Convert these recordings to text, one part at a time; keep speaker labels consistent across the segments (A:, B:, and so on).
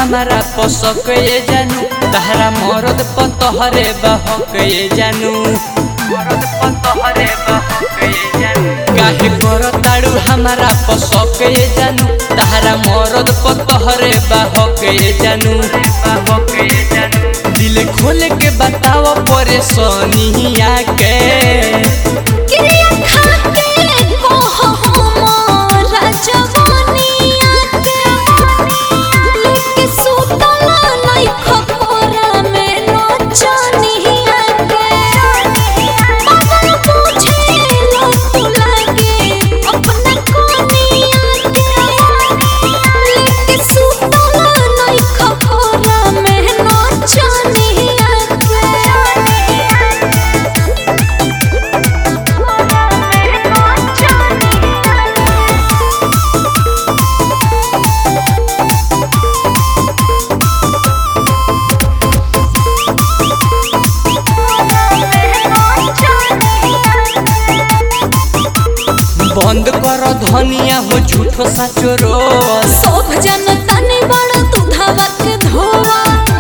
A: हमारा पसक ये जानू तहरा मरद पतहरे बहक ये जानू मरद पतहरे बहक ये जानू काहे करताड़ू हमारा पसक ये जानू तहरा मरद पतहरे बहक ये जानू बहक ये जानू दिल खोल के बताओ परेशानिया के
B: क्रिया खाके कहो हमारा जवानिया के लेके सुतला नहीं खपोरा में नचनिया के पागल पूछे लो तू लागे अपना कोनिया के लेके सुतला नहीं खपोरा में नचनिया के
A: बंद कर धनिया हो झूठो साचो रोस
B: सब जनता ने बड़ा दुधावा के धोवा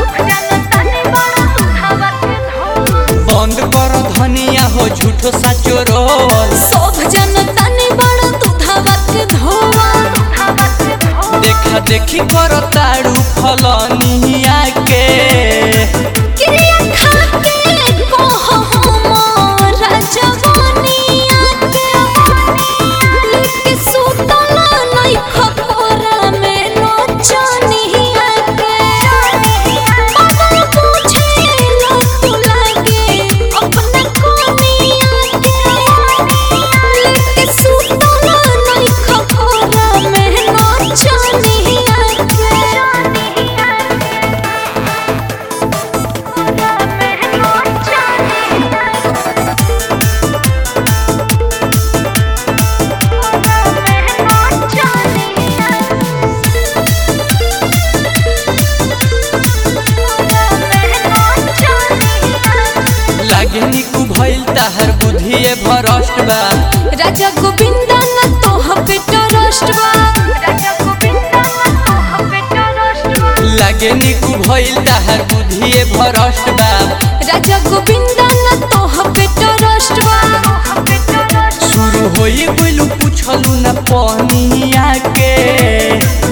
A: बंद कर धनिया हो झूठो साचो रोस
B: सब जनता ने बड़ा दुधावा के धोवा
A: देखा देखी कर ताड़ू फलनिया के
B: क्रिया खाके कहो हमारा जवानिया के लेके सुतला नहीं खपोरा में नचनिया के पागल पूछे लो तू लागे अपना कोनिया के लेके सुतला नहीं खपोरा में नचनिया के
A: लागे निकू भइल ताहर बुद्धिए भरष्ट बा
B: राजा गोविंदा न तोह बेटा राष्ट्रवा
A: लागे निकू भइल ताहर बुद्धिए भरष्ट बा
B: राजा गोविंदा न तोह बेटा राष्ट्रवा
A: शुरू होई गइलू पूछलू न पहनिया के